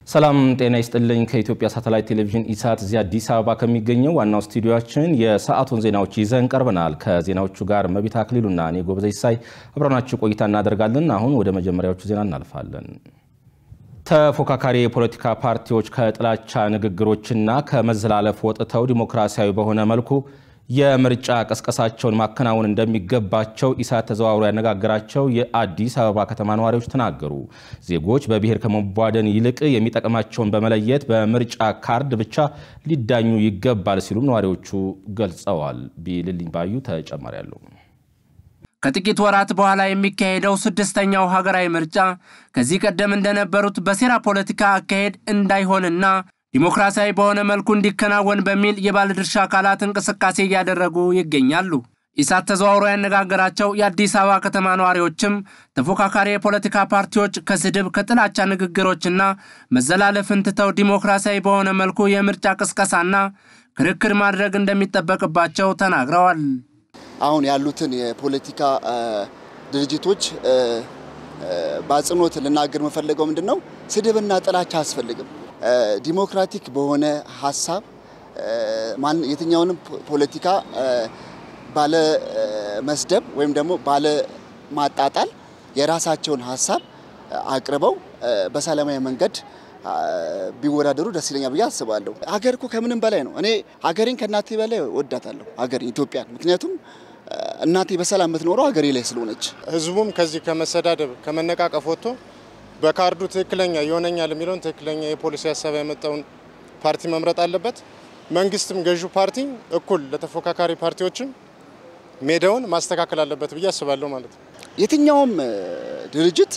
ሰላም ጤና ይስጥልኝ። ከኢትዮጵያ ሳተላይት ቴሌቪዥን ኢሳት እዚህ አዲስ አበባ ከሚገኘው ዋናው ስቱዲዮችን የሰዓቱን ዜናዎች ይዘን ቀርበናል። ከዜናዎቹ ጋር መቢት አክሊሉና እኔ ጎበዘ ይሳይ አብረናችሁ ቆይታ እናደርጋለን። አሁን ወደ መጀመሪያዎቹ ዜና እናልፋለን። ተፎካካሪ የፖለቲካ ፓርቲዎች ከጥላቻ ንግግሮችና ከመዘላለፍ ወጥተው ዲሞክራሲያዊ በሆነ መልኩ የምርጫ ቀስቀሳቸውን ማከናወን እንደሚገባቸው ኢሳት ተዘዋውሮ ያነጋገራቸው የአዲስ አበባ ከተማ ነዋሪዎች ተናገሩ። ዜጎች በብሔር ከመቧደን ይልቅ የሚጠቅማቸውን በመለየት በምርጫ ካርድ ብቻ ሊዳኙ ይገባል ሲሉም ነዋሪዎቹ ገልጸዋል። ቢልልኝ ባዩ ተጨማሪ ያለው ከጥቂት ወራት በኋላ የሚካሄደው ስድስተኛው ሀገራዊ ምርጫ ከዚህ ቀደም እንደነበሩት በሴራ ፖለቲካ አካሄድ እንዳይሆንና ዲሞክራሲያዊ በሆነ መልኩ እንዲከናወን በሚል የባለድርሻ አካላት እንቅስቃሴ እያደረጉ ይገኛሉ። ኢሳት ተዘዋውሮ ያነጋገራቸው የአዲስ አበባ ከተማ ነዋሪዎችም ተፎካካሪ የፖለቲካ ፓርቲዎች ከስድብ ከጥላቻ ንግግሮችና መዘላለፍን ትተው ዲሞክራሲያዊ በሆነ መልኩ የምርጫ ቅስቀሳና ክርክር ማድረግ እንደሚጠበቅባቸው ተናግረዋል። አሁን ያሉትን የፖለቲካ ድርጅቶች በአጽንኦት ልናገር የምፈልገው ምንድን ነው፣ ስድብና ጥላቻ አያስፈልግም። ዲሞክራቲክ በሆነ ሀሳብ የትኛውንም ፖለቲካ ባለ መስደብ ወይም ደግሞ ባለ ማጣጣል የራሳቸውን ሀሳብ አቅርበው በሰላማዊ መንገድ ቢወዳደሩ ደስ ይለኛል ብዬ አስባለሁ። ሀገር እኮ ከምንም በላይ ነው። እኔ ሀገሬን ከእናቴ በላይ ወዳታለሁ፣ ሀገር ኢትዮጵያን። ምክንያቱም እናቴ በሰላም የምትኖረው ሀገሬ ላይ ስለሆነች። ህዝቡም ከዚህ ከመሰዳደብ ከመነቃቀፍ ወጥቶ በካርዱ ትክክለኛ ይሆነኛል የሚለውን ትክክለኛ የፖሊሲ ሀሳብ ያመጣውን ፓርቲ መምረጥ አለበት። መንግስትም ገዢው ፓርቲ እኩል ለተፎካካሪ ፓርቲዎችም ሜዳውን ማስተካከል አለበት ብዬ አስባለሁ ማለት ነው። የትኛውም ድርጅት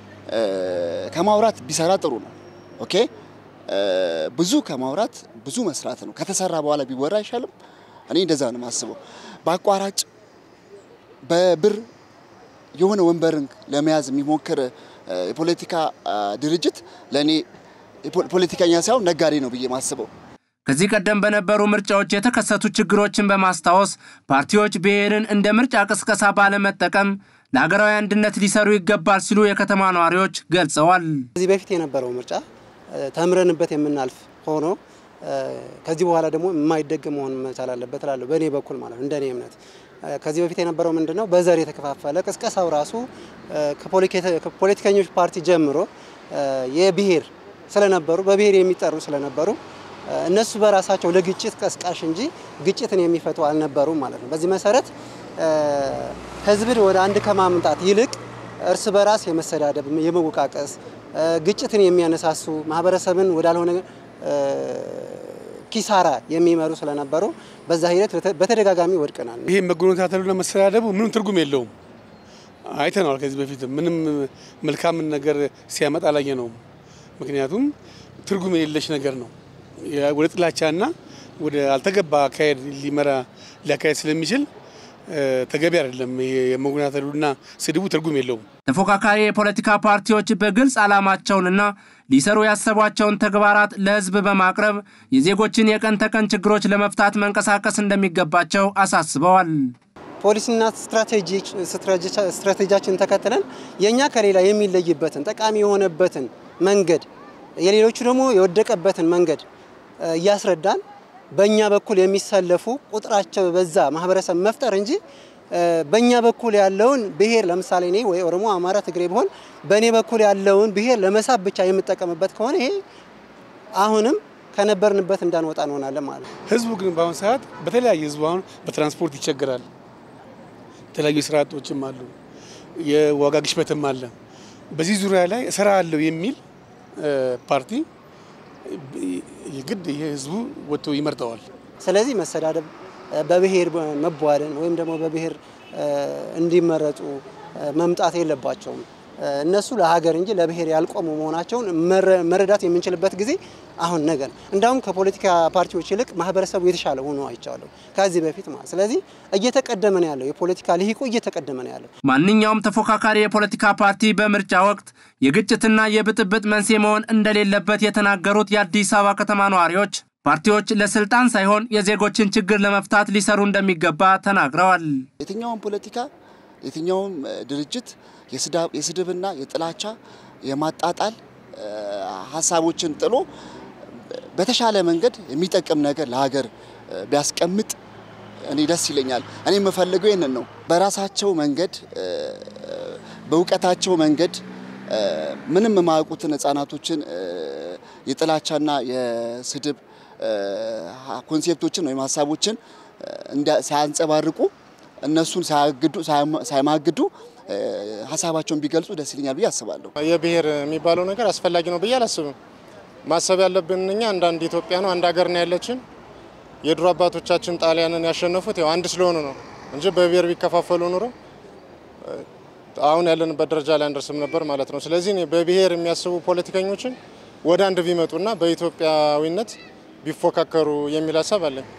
ከማውራት ቢሰራ ጥሩ ነው። ኦኬ ብዙ ከማውራት ብዙ መስራት ነው። ከተሰራ በኋላ ቢወራ አይሻልም? እኔ እንደዛ ነው የማስበው። በአቋራጭ በብር የሆነ ወንበርን ለመያዝ የሚሞክር የፖለቲካ ድርጅት ለእኔ ፖለቲከኛ ሳይሆን ነጋዴ ነው ብዬ ማስበው። ከዚህ ቀደም በነበሩ ምርጫዎች የተከሰቱ ችግሮችን በማስታወስ ፓርቲዎች ብሔርን እንደ ምርጫ ቅስቀሳ ባለመጠቀም ለሀገራዊ አንድነት ሊሰሩ ይገባል ሲሉ የከተማ ነዋሪዎች ገልጸዋል። ከዚህ በፊት የነበረው ምርጫ ተምረንበት የምናልፍ ሆኖ ከዚህ በኋላ ደግሞ የማይደገም መሆን መቻል አለበት እላለሁ፣ በእኔ በኩል ማለት እንደኔ እምነት። ከዚህ በፊት የነበረው ምንድነው በዘር የተከፋፈለ ቅስቀሳው ራሱ ከፖለቲከኞች ፓርቲ ጀምሮ የብሔር ስለነበሩ በብሔር የሚጠሩ ስለነበሩ እነሱ በራሳቸው ለግጭት ቀስቃሽ እንጂ ግጭትን የሚፈቱ አልነበሩም ማለት ነው። በዚህ መሰረት ህዝብን ወደ አንድ ከማምጣት ይልቅ እርስ በራስ የመሰዳደብ፣ የመወቃቀስ፣ ግጭትን የሚያነሳሱ ማህበረሰብን ወዳልሆነ ኪሳራ የሚመሩ ስለነበሩ በዛ ሂደት በተደጋጋሚ ወድቀናል። ይሄ መጎነታተሉና መሰዳደቡ ምንም ትርጉም የለውም። አይተነዋል። ከዚህ በፊት ምንም መልካምን ነገር ሲያመጣ አላየ ነውም። ምክንያቱም ትርጉም የሌለሽ ነገር ነው። ወደ ጥላቻና ወደ አልተገባ አካሄድ ሊመራ ሊያካሄድ ስለሚችል ተገቢ አይደለም። የመጎናተሉና ስድቡ ትርጉም የለውም። ተፎካካሪ የፖለቲካ ፓርቲዎች በግልጽ ዓላማቸውንና ሊሰሩ ያሰቧቸውን ተግባራት ለህዝብ በማቅረብ የዜጎችን የቀን ተቀን ችግሮች ለመፍታት መንቀሳቀስ እንደሚገባቸው አሳስበዋል። ፖሊሲና ስትራቴጂያችንን ተከትለን የእኛ ከሌላ የሚለይበትን ጠቃሚ የሆነበትን መንገድ የሌሎቹ ደግሞ የወደቀበትን መንገድ እያስረዳን በእኛ በኩል የሚሰለፉ ቁጥራቸው በዛ ማህበረሰብ መፍጠር እንጂ በእኛ በኩል ያለውን ብሔር ለምሳሌ እኔ ወይ ኦሮሞ፣ አማራ፣ ትግሬ ቢሆን በእኔ በኩል ያለውን ብሔር ለመሳብ ብቻ የምጠቀምበት ከሆነ ይሄ አሁንም ከነበርንበት እንዳንወጣ እንሆናለን ማለት ነው። ህዝቡ ግን በአሁኑ ሰዓት በተለያየ ህዝቡ አሁን በትራንስፖርት ይቸገራል። የተለያዩ ስራ አጦችም አሉ፣ የዋጋ ግሽበትም አለ። በዚህ ዙሪያ ላይ እሰራ አለው የሚል ፓርቲ የግድ ይሄ ህዝቡ ወጥቶ ይመርጠዋል። ስለዚህ መሰዳደብ፣ በብሔር መቧደን ወይም ደግሞ በብሔር እንዲመረጡ መምጣት የለባቸውም። እነሱ ለሀገር እንጂ ለብሔር ያልቆሙ መሆናቸውን መረዳት የምንችልበት ጊዜ አሁን ነገ ነው። እንዳውም ከፖለቲካ ፓርቲዎች ይልቅ ማህበረሰቡ የተሻለ ሆኖ አይቻለሁ ከዚህ በፊት ማለት። ስለዚህ እየተቀደመ ነው ያለው፣ የፖለቲካ ልሂቁ እየተቀደመ ነው ያለው። ማንኛውም ተፎካካሪ የፖለቲካ ፓርቲ በምርጫ ወቅት የግጭትና የብጥብጥ መንስኤ መሆን እንደሌለበት የተናገሩት የአዲስ አበባ ከተማ ነዋሪዎች ፓርቲዎች ለስልጣን ሳይሆን የዜጎችን ችግር ለመፍታት ሊሰሩ እንደሚገባ ተናግረዋል። የትኛውም ፖለቲካ የትኛውም ድርጅት የስድብና የጥላቻ የማጣጣል ሀሳቦችን ጥሎ በተሻለ መንገድ የሚጠቅም ነገር ለሀገር ቢያስቀምጥ እኔ ደስ ይለኛል። እኔ የምፈልገው ይህንን ነው። በራሳቸው መንገድ በእውቀታቸው መንገድ ምንም የማያውቁትን ህጻናቶችን የጥላቻና የስድብ ኮንሴፕቶችን ወይም ሀሳቦችን ሳያንጸባርቁ እነሱን ሳይማግዱ ሀሳባቸውን ቢገልጹ ደስ ይለኛል ብዬ አስባለሁ። የብሔር የሚባለው ነገር አስፈላጊ ነው ብዬ አላስብም። ማሰብ ያለብን እኛ አንዳንድ ኢትዮጵያ ነው፣ አንድ ሀገር ነው ያለችን። የድሮ አባቶቻችን ጣሊያንን ያሸነፉት ያው አንድ ስለሆኑ ነው እንጂ በብሔር ቢከፋፈሉ ኑሮ አሁን ያለንበት ደረጃ ላይ አንደርስም ነበር ማለት ነው። ስለዚህ እኔ በብሔር የሚያስቡ ፖለቲከኞችን ወደ አንድ ቢመጡና በኢትዮጵያዊነት ቢፎካከሩ የሚል ሀሳብ አለኝ።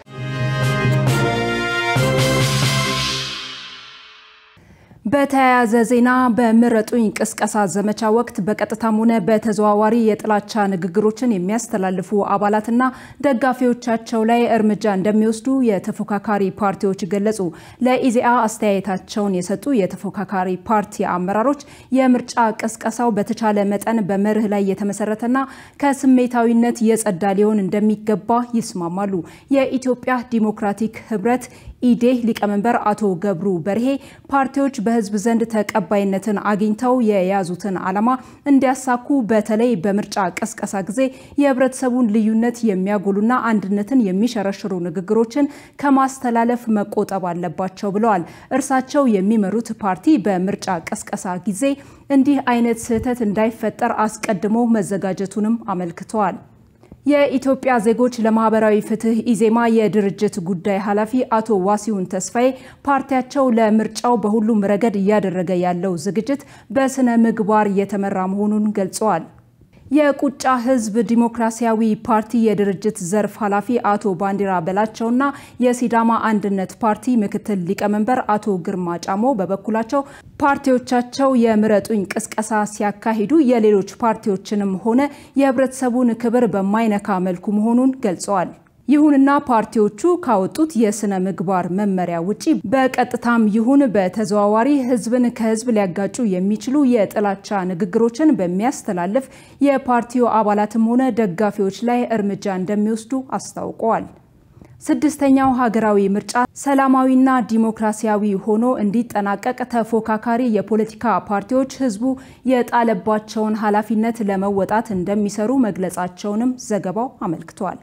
በተያያዘ ዜና በምረጡኝ ቅስቀሳ ዘመቻ ወቅት በቀጥታም ሆነ በተዘዋዋሪ የጥላቻ ንግግሮችን የሚያስተላልፉ አባላትና ደጋፊዎቻቸው ላይ እርምጃ እንደሚወስዱ የተፎካካሪ ፓርቲዎች ገለጹ። ለኢዜአ አስተያየታቸውን የሰጡ የተፎካካሪ ፓርቲ አመራሮች የምርጫ ቅስቀሳው በተቻለ መጠን በመርህ ላይ የተመሰረተና ከስሜታዊነት የጸዳ ሊሆን እንደሚገባ ይስማማሉ። የኢትዮጵያ ዲሞክራቲክ ህብረት ኢዴህ ሊቀመንበር አቶ ገብሩ በርሄ ፓርቲዎች በህዝብ ዘንድ ተቀባይነትን አግኝተው የያዙትን ዓላማ እንዲያሳኩ በተለይ በምርጫ ቅስቀሳ ጊዜ የህብረተሰቡን ልዩነት የሚያጎሉና አንድነትን የሚሸረሽሩ ንግግሮችን ከማስተላለፍ መቆጠብ አለባቸው ብለዋል። እርሳቸው የሚመሩት ፓርቲ በምርጫ ቅስቀሳ ጊዜ እንዲህ አይነት ስህተት እንዳይፈጠር አስቀድሞ መዘጋጀቱንም አመልክተዋል። የኢትዮጵያ ዜጎች ለማህበራዊ ፍትህ ኢዜማ የድርጅት ጉዳይ ኃላፊ አቶ ዋሲሁን ተስፋዬ ፓርቲያቸው ለምርጫው በሁሉም ረገድ እያደረገ ያለው ዝግጅት በስነ ምግባር የተመራ መሆኑን ገልጸዋል። የቁጫ ህዝብ ዲሞክራሲያዊ ፓርቲ የድርጅት ዘርፍ ኃላፊ አቶ ባንዲራ በላቸውና የሲዳማ አንድነት ፓርቲ ምክትል ሊቀመንበር አቶ ግርማ ጫሞ በበኩላቸው ፓርቲዎቻቸው የምረጡኝ ቅስቀሳ ሲያካሂዱ የሌሎች ፓርቲዎችንም ሆነ የህብረተሰቡን ክብር በማይነካ መልኩ መሆኑን ገልጸዋል። ይሁንና ፓርቲዎቹ ካወጡት የስነ ምግባር መመሪያ ውጪ በቀጥታም ይሁን በተዘዋዋሪ ህዝብን ከህዝብ ሊያጋጩ የሚችሉ የጥላቻ ንግግሮችን በሚያስተላልፍ የፓርቲው አባላትም ሆነ ደጋፊዎች ላይ እርምጃ እንደሚወስዱ አስታውቀዋል። ስድስተኛው ሀገራዊ ምርጫ ሰላማዊና ዲሞክራሲያዊ ሆኖ እንዲጠናቀቅ ተፎካካሪ የፖለቲካ ፓርቲዎች ህዝቡ የጣለባቸውን ኃላፊነት ለመወጣት እንደሚሰሩ መግለጻቸውንም ዘገባው አመልክቷል።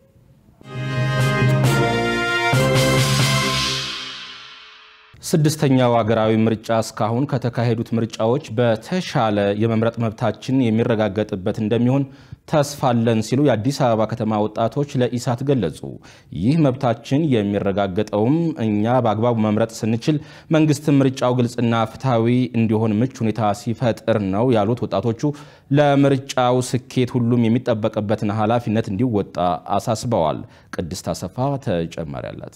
ስድስተኛው ሀገራዊ ምርጫ እስካሁን ከተካሄዱት ምርጫዎች በተሻለ የመምረጥ መብታችን የሚረጋገጥበት እንደሚሆን ተስፋ አለን ሲሉ የአዲስ አበባ ከተማ ወጣቶች ለኢሳት ገለጹ። ይህ መብታችን የሚረጋገጠውም እኛ በአግባቡ መምረጥ ስንችል፣ መንግስትም ምርጫው ግልጽና ፍትሐዊ እንዲሆን ምቹ ሁኔታ ሲፈጥር ነው ያሉት ወጣቶቹ ለምርጫው ስኬት ሁሉም የሚጠበቅበትን ኃላፊነት እንዲወጣ አሳስበዋል። ቅድስት አሰፋ ተጨማሪ አላት።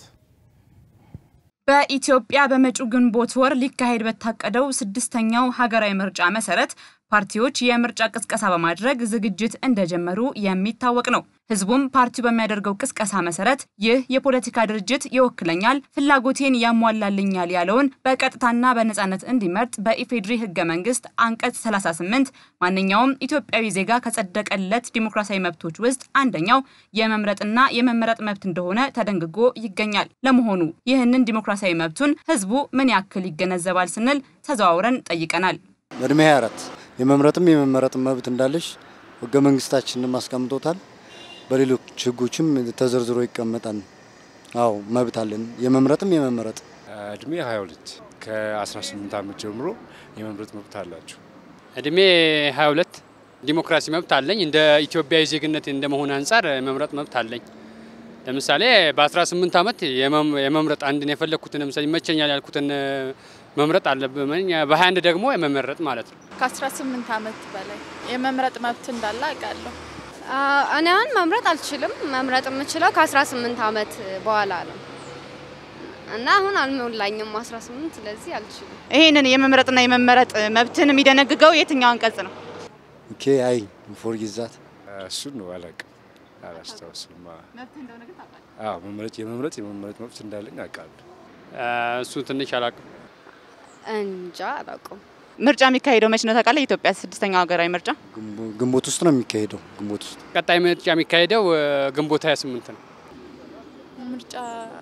በኢትዮጵያ በመጪው ግንቦት ወር ሊካሄድ በታቀደው ስድስተኛው ሀገራዊ ምርጫ መሰረት ፓርቲዎች የምርጫ ቅስቀሳ በማድረግ ዝግጅት እንደጀመሩ የሚታወቅ ነው። ህዝቡም ፓርቲው በሚያደርገው ቅስቀሳ መሰረት ይህ የፖለቲካ ድርጅት ይወክለኛል፣ ፍላጎቴን ያሟላልኛል ያለውን በቀጥታና በነጻነት እንዲመርጥ በኢፌድሪ ህገ መንግስት አንቀጽ 38 ማንኛውም ኢትዮጵያዊ ዜጋ ከጸደቀለት ዲሞክራሲያዊ መብቶች ውስጥ አንደኛው የመምረጥና የመመረጥ መብት እንደሆነ ተደንግጎ ይገኛል። ለመሆኑ ይህንን ዲሞክራሲያዊ መብቱን ህዝቡ ምን ያክል ይገነዘባል ስንል ተዘዋውረን ጠይቀናል። በእድሜ 24 የመምረጥም የመመረጥ መብት እንዳለሽ ህገ መንግስታችንም አስቀምጦታል። በሌሎች ህጎችም ተዘርዝሮ ይቀመጣል። አዎ መብት አለን፣ የመምረጥም የመመረጥ። እድሜ 22 ከ18 ዓመት ጀምሮ የመምረጥ መብት አላቸው። እድሜ 22 ዲሞክራሲ መብት አለኝ። እንደ ኢትዮጵያዊ ዜግነት እንደመሆን አንጻር የመምረጥ መብት አለኝ። ለምሳሌ በ18 ዓመት የመምረጥ አንድን የፈለግኩትን ለምሳሌ ይመቸኛል ያልኩትን መምረጥ አለብኝ። በ21 ደግሞ የመመረጥ ማለት ነው። ከ18 ዓመት በላይ የመምረጥ መብት እንዳለ አውቃለሁ። እኔ አሁን መምረጥ አልችልም። መምረጥ የምችለው ከ18 ዓመት በኋላ ነው እና አሁን አልሞላኝም 18 ስለዚህ አልችልም። ይህንን የመምረጥና የመመረጥ መብትን የሚደነግገው የትኛው አንቀጽ ነው? ኦኬ አይ ፎርጊዛት እሱን ነው አላውቅም፣ አላስታውስም። አዎ መምረጥ የመምረጥ የመመረጥ መብት እንዳለኝ አውቃለሁ። እሱ ትንሽ አላውቅም። እንጃ አላውቅም። ምርጫ የሚካሄደው መች ነው ታውቃለህ? የኢትዮጵያ ስድስተኛው ሀገራዊ ምርጫ ግንቦት ውስጥ ነው የሚካሄደው። ግንቦት ውስጥ ቀጣይ ምርጫ የሚካሄደው ግንቦት 28 ነው። ምርጫ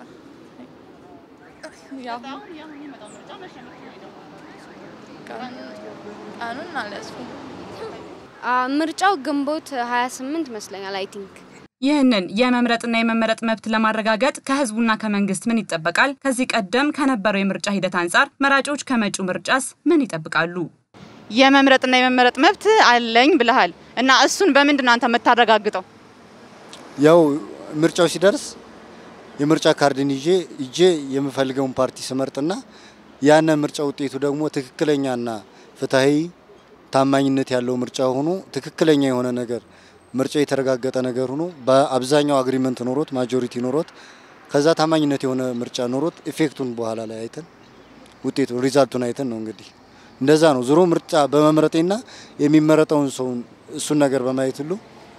ያው ቀኑን አልያዝኩም። ምርጫው ግንቦት 28 ይመስለኛል አይ ቲንክ። ይህንን የመምረጥና የመመረጥ መብት ለማረጋገጥ ከህዝቡና ከመንግስት ምን ይጠበቃል? ከዚህ ቀደም ከነበረው የምርጫ ሂደት አንጻር መራጮች ከመጪው ምርጫስ ምን ይጠብቃሉ? የመምረጥና የመመረጥ መብት አለኝ ብለሃል እና እሱን በምንድን ነው አንተ የምታረጋግጠው? ያው ምርጫው ሲደርስ የምርጫ ካርድን ይዤ ይዤ የምፈልገውን ፓርቲ ስመርጥና ያነ ምርጫ ውጤቱ ደግሞ ትክክለኛና ፍትሐዊ ታማኝነት ያለው ምርጫ ሆኖ ትክክለኛ የሆነ ነገር ምርጫ የተረጋገጠ ነገር ሆኖ በአብዛኛው አግሪመንት ኖሮት ማጆሪቲ ኖሮት ከዛ ታማኝነት የሆነ ምርጫ ኖሮት ኢፌክቱን በኋላ ላይ አይተን ውጤቱ ሪዛልቱን አይተን ነው እንግዲህ እንደዛ ነው። ዞሮ ምርጫ በመምረጤና የሚመረጠውን ሰውን እሱን ነገር በማየት ሁሉ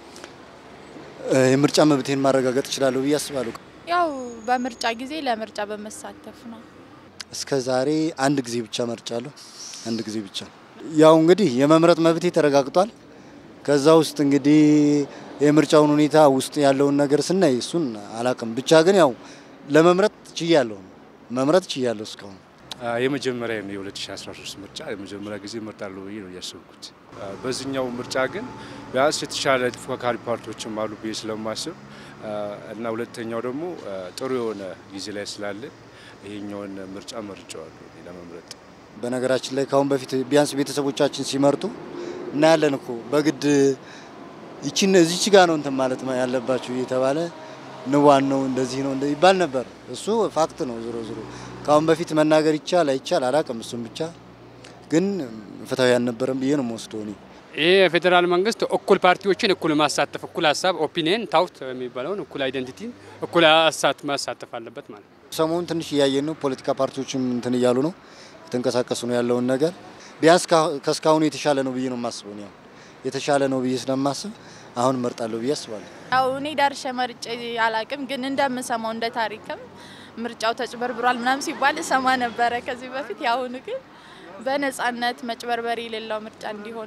የምርጫ መብቴን ማረጋገጥ እችላለሁ ብዬ አስባለሁ። ያው በምርጫ ጊዜ ለምርጫ በመሳተፍ ነው። እስከ ዛሬ አንድ ጊዜ ብቻ መርጫለሁ። አንድ ጊዜ ብቻ። ያው እንግዲህ የመምረጥ መብቴ ተረጋግጧል። ከዛ ውስጥ እንግዲህ የምርጫውን ሁኔታ ውስጥ ያለውን ነገር ስናይ እሱን አላቅም። ብቻ ግን ያው ለመምረጥ ችያለሁ፣ መምረጥ ችያለሁ እስካሁን የመጀመሪያ ነው የ2013 ምርጫ የመጀመሪያ ጊዜ እመርጣለሁ ብዬ ነው እያሰብኩት። በዚህኛው ምርጫ ግን ቢያንስ የተሻለ ተፎካካሪ ፓርቲዎችም አሉ ብዬ ስለማስብ እና ሁለተኛው ደግሞ ጥሩ የሆነ ጊዜ ላይ ስላለ ይሄኛውን ምርጫ መርጫዋለሁ ለመምረጥ። በነገራችን ላይ ከአሁን በፊት ቢያንስ ቤተሰቦቻችን ሲመርጡ እናያለን እኮ በግድ ይችን እዚች ጋ ነው እንትን ማለት ያለባችሁ እየተባለ ንዋን ነው እንደዚህ ነው ይባል ነበር። እሱ ፋክት ነው። ዞሮ ዞሮ ከአሁን በፊት መናገር ይቻል አይቻል አላቅም። እሱም ብቻ ግን ፍትሐዊ አልነበረም ብዬ ነው የምወስደው እኔ። ይሄ የፌዴራል መንግስት እኩል ፓርቲዎችን እኩል ማሳተፍ፣ እኩል ሀሳብ ኦፒኒየን ታውት የሚባለውን እኩል አይደንቲቲ እኩል ሀሳብ ማሳተፍ አለበት ማለት ነው። ሰሞኑን ትንሽ እያየን ነው። ፖለቲካ ፓርቲዎችም እንትን እያሉ ነው የተንቀሳቀሱ ነው ያለውን ነገር ቢያንስ ከእስካሁኑ የተሻለ ነው ብዬ ነው የማስበው። ያው የተሻለ ነው ብዬ ስለማስብ አሁን እመርጣለሁ ብዬ አስባለሁ። ያው እኔ ዳርሼ መርጬ አላቅም፣ ግን እንደምሰማው እንደ ታሪክም ምርጫው ተጭበርብሯል ምናምን ሲባል እሰማ ነበረ ከዚህ በፊት። የአሁኑ ግን በነጻነት መጭበርበር የሌለው ምርጫ እንዲሆን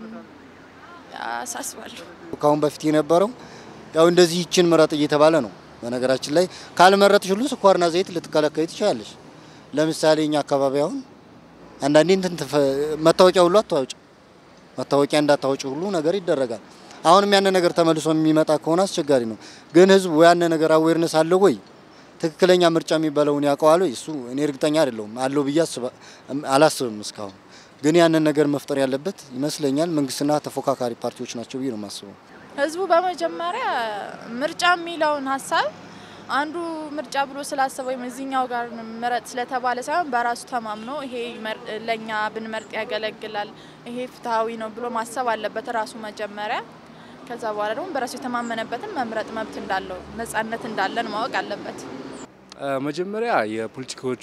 አሳስባለሁ። ከአሁን በፊት የነበረው ያው እንደዚህ ይችን ምረጥ እየተባለ ነው። በነገራችን ላይ ካልመረጥሽ ሁሉ ስኳርና ዘይት ልትከለከይ ትችላለሽ። ለምሳሌ እኛ አካባቢ አሁን አንዳንዴ እንትን መታወቂያ ሁሉ አታወጭ መታወቂያ እንዳታወጭ ሁሉ ነገር ይደረጋል። አሁንም ያነ ነገር ተመልሶ የሚመጣ ከሆነ አስቸጋሪ ነው። ግን ህዝቡ ያነ ነገር አዌርነስ አለው ወይ ትክክለኛ ምርጫ የሚባለውን ያውቀዋል ወይ? እሱ እኔ እርግጠኛ አይደለሁም አለው ብዬ አላስብም እስካሁን። ግን ያንን ነገር መፍጠር ያለበት ይመስለኛል መንግስትና ተፎካካሪ ፓርቲዎች ናቸው ብዬ ነው የማስበው። ህዝቡ በመጀመሪያ ምርጫ የሚለውን ሀሳብ አንዱ ምርጫ ብሎ ስላሰበ ወይም እዚኛው ጋር ምረጥ ስለተባለ ሳይሆን በራሱ ተማምኖ ይሄ ለእኛ ብንመርጥ ያገለግላል፣ ይሄ ፍትሐዊ ነው ብሎ ማሰብ አለበት ራሱ መጀመሪያ። ከዛ በኋላ ደግሞ በራሱ የተማመነበትን መምረጥ መብት እንዳለው ነጻነት እንዳለን ማወቅ አለበት። መጀመሪያ የፖለቲካዎቹ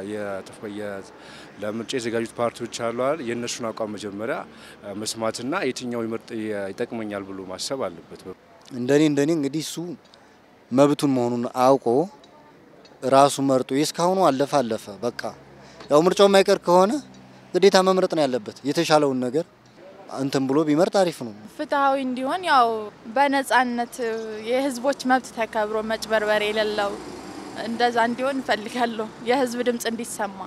ለምርጫ የዘጋጁት ፓርቲዎች አሉ አይደል? የእነሱን አቋም መጀመሪያ መስማትና የትኛው ይመርጥ ይጠቅመኛል ብሎ ማሰብ አለበት። እንደኔ እንደኔ እንግዲህ እሱ መብቱን መሆኑን አውቆ ራሱ መርጦ የእስካሁኑ አለፈ አለፈ በቃ ያው ምርጫው የማይቀር ከሆነ ግዴታ መምረጥ ነው ያለበት። የተሻለውን ነገር እንትን ብሎ ቢመርጥ አሪፍ ነው። ፍትሐዊ እንዲሆን ያው በነጻነት የህዝቦች መብት ተከብሮ መጭበርበር የሌለው እንደዛ እንዲሆን እንፈልጋለሁ። የህዝብ ድምጽ እንዲሰማ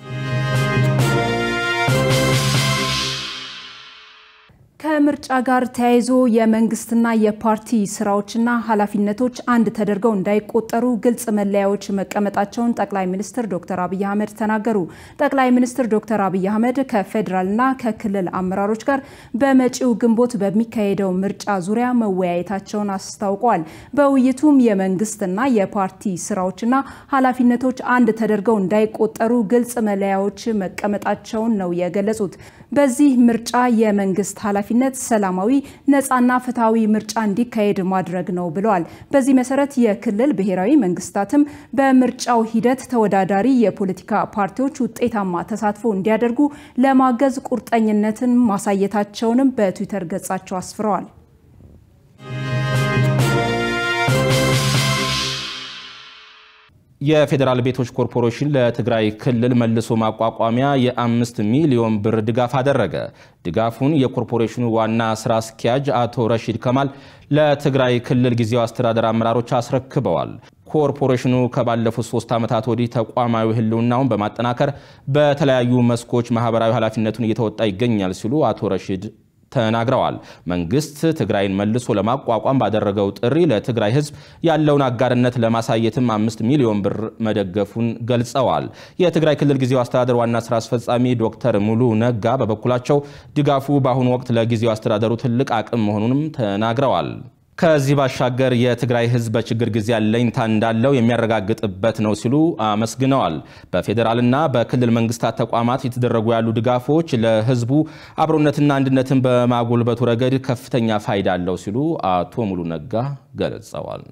ከምርጫ ጋር ተያይዞ የመንግስትና የፓርቲ ስራዎችና ኃላፊነቶች አንድ ተደርገው እንዳይቆጠሩ ግልጽ መለያዎች መቀመጣቸውን ጠቅላይ ሚኒስትር ዶክተር አብይ አህመድ ተናገሩ። ጠቅላይ ሚኒስትር ዶክተር አብይ አህመድ ከፌዴራልና ከክልል አመራሮች ጋር በመጪው ግንቦት በሚካሄደው ምርጫ ዙሪያ መወያየታቸውን አስታውቀዋል። በውይይቱም የመንግስትና የፓርቲ ስራዎችና ኃላፊነቶች አንድ ተደርገው እንዳይቆጠሩ ግልጽ መለያዎች መቀመጣቸውን ነው የገለጹት። በዚህ ምርጫ የመንግስት ኃላፊነት ሰላማዊ ነፃና ፍትሐዊ ምርጫ እንዲካሄድ ማድረግ ነው ብለዋል። በዚህ መሰረት የክልል ብሔራዊ መንግስታትም በምርጫው ሂደት ተወዳዳሪ የፖለቲካ ፓርቲዎች ውጤታማ ተሳትፎ እንዲያደርጉ ለማገዝ ቁርጠኝነትን ማሳየታቸውንም በትዊተር ገጻቸው አስፍረዋል። የፌዴራል ቤቶች ኮርፖሬሽን ለትግራይ ክልል መልሶ ማቋቋሚያ የአምስት ሚሊዮን ብር ድጋፍ አደረገ። ድጋፉን የኮርፖሬሽኑ ዋና ስራ አስኪያጅ አቶ ረሺድ ከማል ለትግራይ ክልል ጊዜያዊ አስተዳደር አመራሮች አስረክበዋል። ኮርፖሬሽኑ ከባለፉት ሶስት ዓመታት ወዲህ ተቋማዊ ህልውናውን በማጠናከር በተለያዩ መስኮች ማህበራዊ ኃላፊነቱን እየተወጣ ይገኛል ሲሉ አቶ ረሺድ ተናግረዋል። መንግስት ትግራይን መልሶ ለማቋቋም ባደረገው ጥሪ ለትግራይ ህዝብ ያለውን አጋርነት ለማሳየትም አምስት ሚሊዮን ብር መደገፉን ገልጸዋል። የትግራይ ክልል ጊዜያዊ አስተዳደር ዋና ስራ አስፈጻሚ ዶክተር ሙሉ ነጋ በበኩላቸው ድጋፉ በአሁኑ ወቅት ለጊዜያዊ አስተዳደሩ ትልቅ አቅም መሆኑንም ተናግረዋል። ከዚህ ባሻገር የትግራይ ህዝብ በችግር ጊዜ አለኝታ እንዳለው የሚያረጋግጥበት ነው ሲሉ አመስግነዋል። በፌዴራልና በክልል መንግስታት ተቋማት የተደረጉ ያሉ ድጋፎች ለህዝቡ አብሮነትና አንድነትን በማጎልበቱ ረገድ ከፍተኛ ፋይዳ አለው ሲሉ አቶ ሙሉ ነጋ ገልጸዋል።